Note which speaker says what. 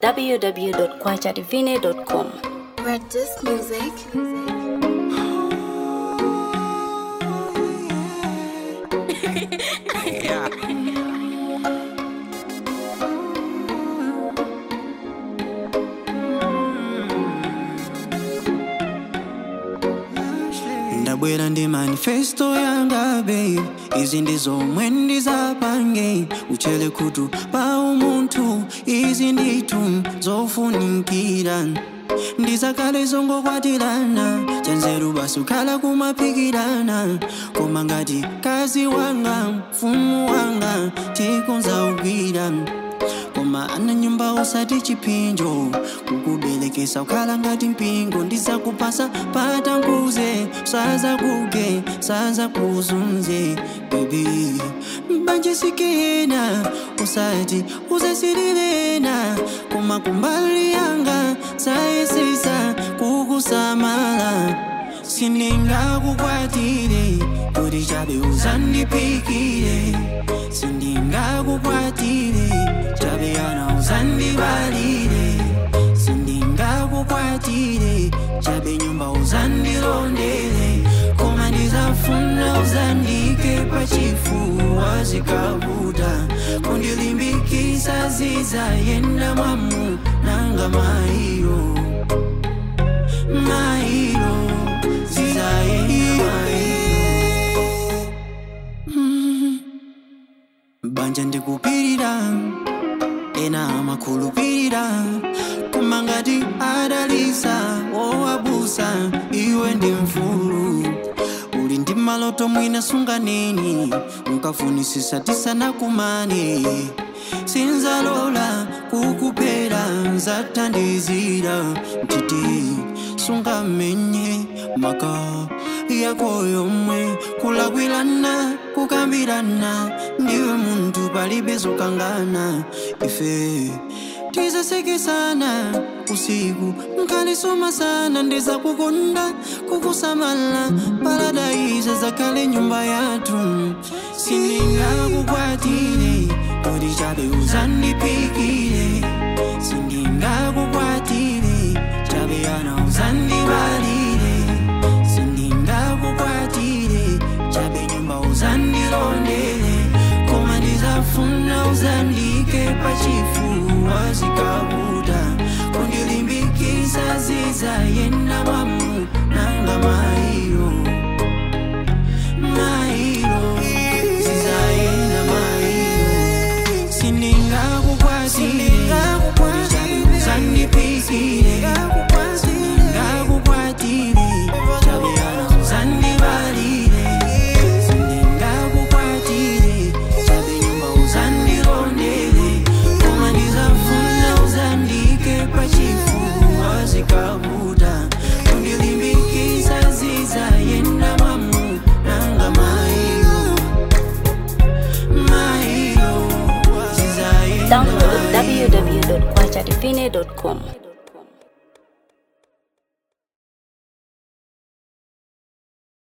Speaker 1: www.kwachadivine.com.
Speaker 2: Red Disc Music.
Speaker 3: ndabwera ndi manifesto yanga babe izi ndi zomwe ndizapange uchele khutu pa umunthu izi ndithu zofunikira ndizakale zongokwatirana chanzeru basi ukhala kumaphikirana koma ngati kazi wanga mfumu wanga tikonzaugwira koma ana nyumba usati chipinjo kukuberekesa ukhala ngati mpingo ndizakupasa patankuze saza kuge saza kuzunze bebi mbanjisikena usati uzasirirena koma kumbali yanga sayesesa kukusamala sindingakukwatire kuti chabe uzandipikire sindingakukwatire chabe yana uzandibalire sindingakukwatire chabe nyumba uzandilondere koma ndizafuna uzandike pachifuwa zikavuta kundilimbikisa zizayenda mwamu nanga mairo mairo zizayenda mairo banja ndikupirira ena amakhulupirira koma ngati adalisa wowabusa iwe ndi mfulu uli ndi maloto mwina sunganeni mukafunisisa tisanakumane sinzalola kukuphera nzathandizira mtiti sungamenye maka yako yomwe kulakwirana kukambirana ndiwe munthu palibe zokangana ife tizasekesana usiku nkalisoma sana ndizakukonda kukusamala paradaiza zakale nyumba yathu sindingakukwatire kuti chabe uzandipikire sindingakukwatire chabe yana uzandibalire sindingakukwatire chabe nyumba uzandilondere koma ndizafuna uzandike pachifuwa zikavuta kundilimbikisa zizayenda mwamu nanga mairo mairo zizayenda mairo sindingakukwatire kuti chabe uzandipikire sindingakukwatire chabe yana uzandibalire sindingakukwatire chabe nyumba uzandilondere koma ndizafuna uzandike pachifuwa zikavuta kundilimbikisa zizayenda mwamu nanga mairo mairo zizayenda
Speaker 1: Download
Speaker 3: mairo
Speaker 1: www.kwachadivine.com.